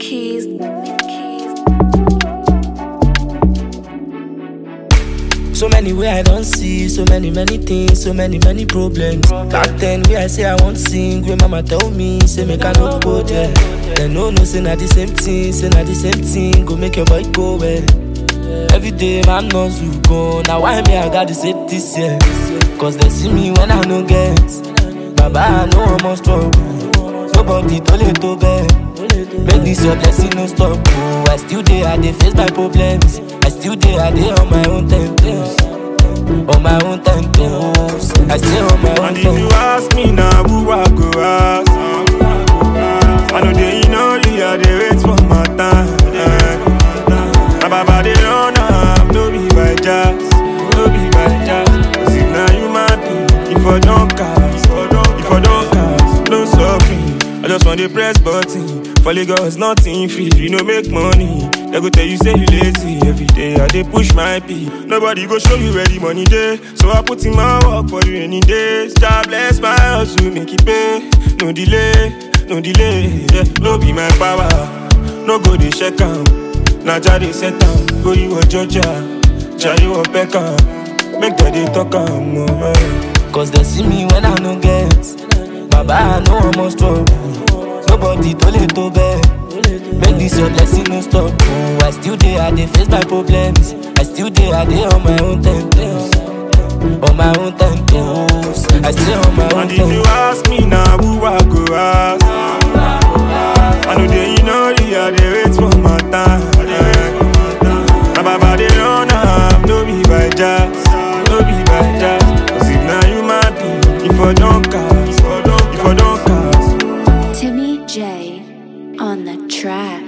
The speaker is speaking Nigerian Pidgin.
keys. keys. So many way I don't see, so many many things, so many many problems. Back then where I say I want sing, where mama tell me say make I no go there. Then no no say na the same thing, say na the same thing, go make your boy go well. Every day man knows you go, now why me I got to say this year? Cause they see me when I no get. Baba I know I'm on struggle, nobody told it to bed. Make this your blessing no stop. Oh, I still there, I dey face my problems. I still there, I dey on my own temptations. On my own temptations. I stay on my own And if you temptations. ask me now, who I go ask? I know they know you, I they wait for my time. Yeah. My baba they run am, no be by jazz, no be by jazz. Cause if now you mad, if I don't cast, if I don't cast, no suffering. I just want to press button. For Lagos, nothing free. You know make money. They go tell you say you lazy every day. I dey push my pee. Nobody go show you where the money day. So I put in my work for you any days. God bless my hustle, make it pay. No delay, no delay. Yeah, no be my power. No go dey check am. Na Jah dey set am. Go you a Georgia, Jah you a Beckham. Make them dey talk am. Oh, eh. Cause they see me when I no get. Baba, I know I'm on struggle. Nobody told it to bed. Make this your blessing no stop. Oh, I still there, I dey face my problems. I still there, I dey on my own temptations. On my own temptations. I stay on my own And if you temptations. ask me now, who I go ask? I know they know you, I they wait for my time. Yeah. My baba they run am, no be by jazz, no be by jazz. Cause if now you mad, if I don't cast, if I don't cast. Timmy J on the track.